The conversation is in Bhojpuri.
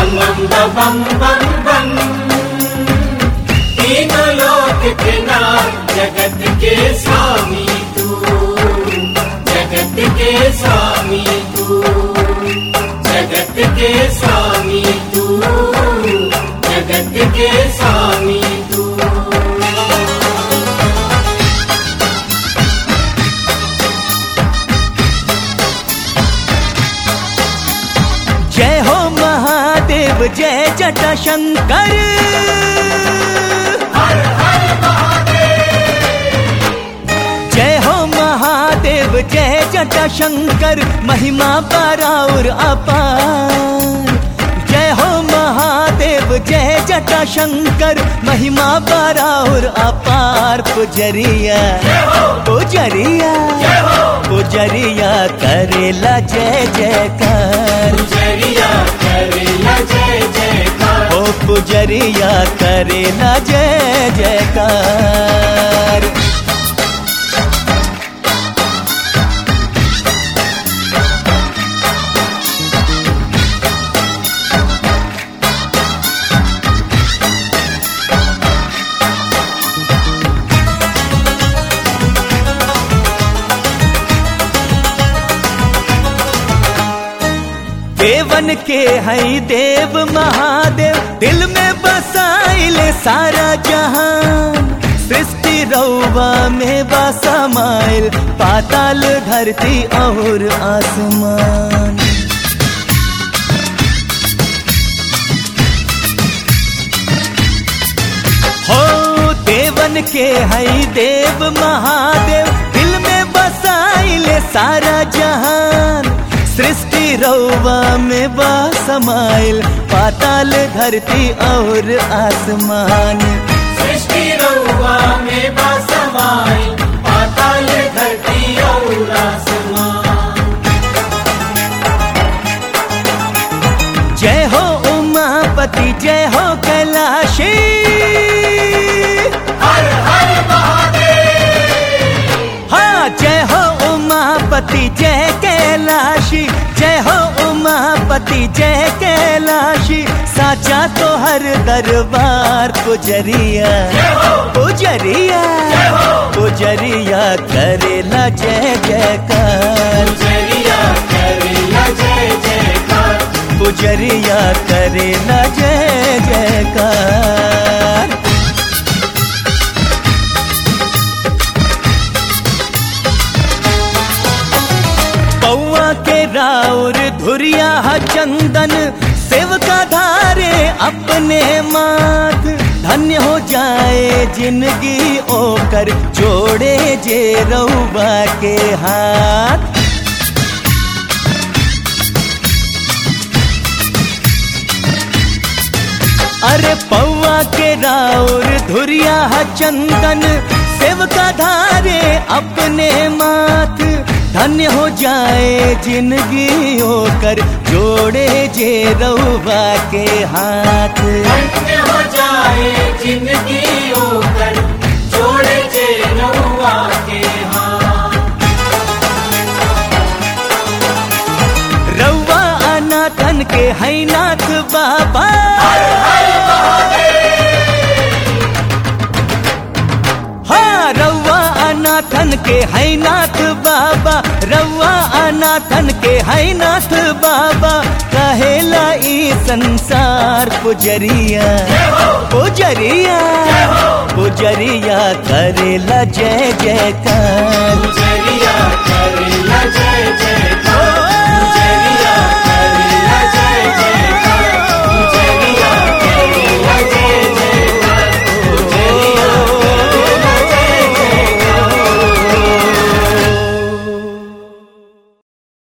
बम बम बम बम तीनों लोक के नाथ जगत के स्वामी तू जगत के स्वामी तू जगत के स्वामी तू जगत के स्वामी तू जय हो महादेव जय जटा शंकर जय हो महादेव जय जटा शंकर महिमा पराउर अपार जय हो महादेव जय जटा शंकर महिमा पराउर अपार पुजरिया पुजरिया पुजरिया करेला जय जयकार जरिया करेला जय जयकार ओ पुजरिया करेला जय जयकार देवन के हई देव महादेव दिल में बसाइले सारा जहान सृष्टि रौवा में बसमाइल पाताल धरती और आसमान हो देवन के हई देव महादेव दिल में बसाइले सारा जहान सृष्टि रौवा में बसमाइल पाताल धरती और आसमान सृष्टि रउआ में बसमाई पाताल धरती और आसमान जय हो उमापति जय हो कैलाशी हर हर महादेव हाँ जय हो उमापति जय कैलाशी जय हो उमापति जय कैलाशी साचा तो हर दरबार पुजरिया पुजरिया पुजरिया करेला जय जयकार जरिया करेला जय जयकार पुजरिया करेला जय जयकार पौआ के राउर धुरिया ह चंदन सेवका धारे अपने माथ धन्य हो जाए जिंदगी ओकर जोड़े जे रउबा के हाथ अरे पौआ के राउर धुरिया ह चंदन सेवका धारे अपने माथ धन्य हो जाए जिंदगी होकर जोड़े जे रउबा के हाथ धन्य हो जाए जिंदगी होकर जोड़े जे रउआ के हाथ रउआ अनाथन के है नाथ बाबा हाँ रउआ अनाथन के है नाथ बाबा रउआ अनाथन के है नाथ बाबा कहेला ई संसार पुजरिया पुजरिया पुजरिया करेला जय जयकार जरिया